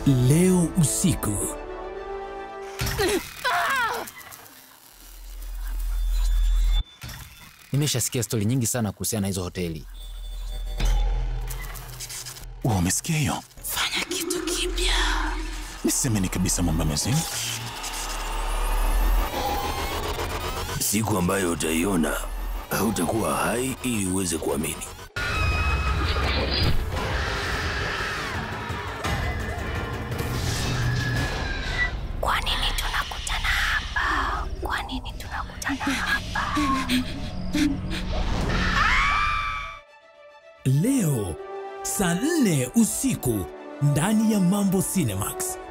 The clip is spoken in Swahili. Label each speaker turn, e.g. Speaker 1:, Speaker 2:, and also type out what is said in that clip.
Speaker 1: leo usiku.
Speaker 2: Nimeshasikia stori nyingi sana kuhusiana na hizo hoteli.
Speaker 3: Wewe umesikia hiyo?
Speaker 4: Fanya kitu kipya.
Speaker 3: Nisemeni kabisa mambo yamezima.
Speaker 5: Siku ambayo utaiona hautakuwa hai ili uweze kuamini.
Speaker 4: Kwa nini tunakutana hapa? Kwa nini tunakutana hapa?
Speaker 1: Leo saa nne usiku ndani ya Mambo Cinemax.